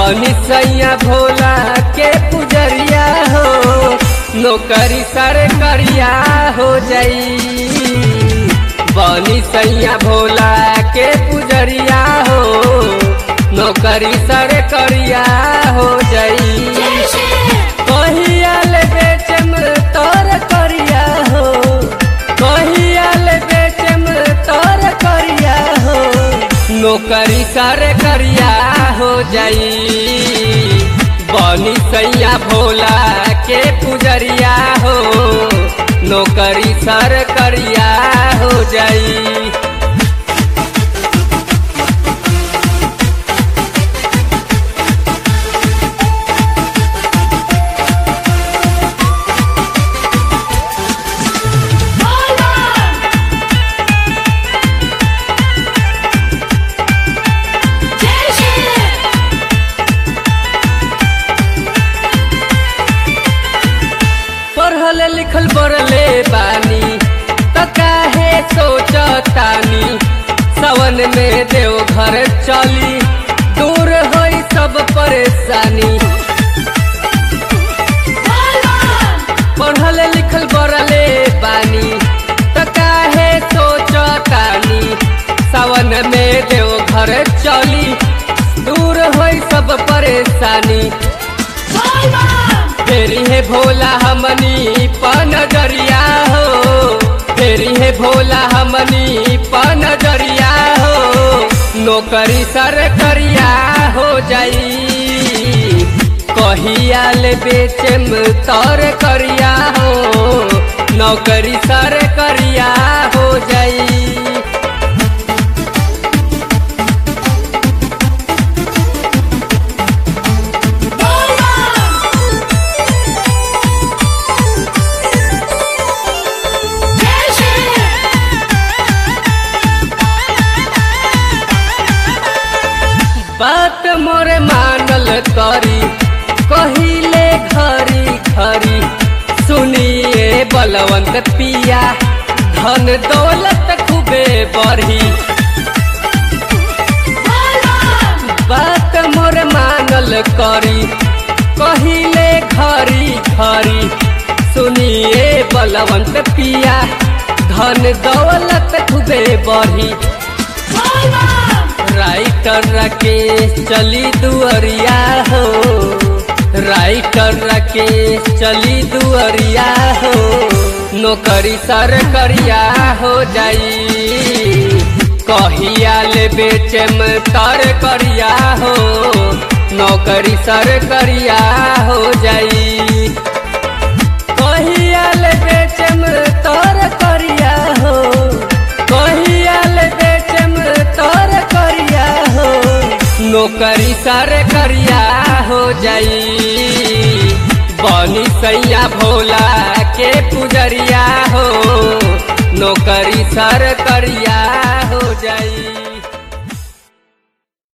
बनी सैया भोला के पुजरिया हो नौकरी सर करिया हो जाई बनी सैया भोला के पुजरिया हो नौकरी सर करिया हो जाई कहियाल बेचम तोर करिया हो कहियाल बेचम तोर करिया हो नौकरी सर करिया हो जाई बनी सैया भोला के पुजरिया हो नौकरी सर करिया हो जाई पढ़ल लिखल बरले बानी त काहे सोचतानी सवन में देव घर चली दूर होई सब परेशानी पढ़ल लिखल बरले बानी त काहे सोचतानी सवन में देव घर चली दूर होई सब परेशानी फेरी है भोला हमनी पनजरिया हो फेरी है भोला हमनी पनजरिया हो नौकरी सर करिया हो जाई कहियाल बेचम तर करिया हो नौकरी सर करिया हो जाई बात मोरे मानल करी कहिले घरी घरी सुनिए बलवंत पिया धन दौलत खूबे बढ़ी बात मोरे मानल करी कहिले घरी घरी सुनिए बलवंत पिया धन दौलत खूबे बढ़ी राइटर राकेश चली दुअरिया हो राइटर राकेश चली दुअरिया हो नौकरी सर करिया हो जाई कहिया ले बेचम तर करिया हो नौकरी सर करिया हो जाई कहिया ले बेचम तर करिया हो कहिया ले बेचम तर करिया हो नौकरी सर करिया हो जाई बनी सैया भोला के पुजरिया हो नौकरी सर करिया हो जाई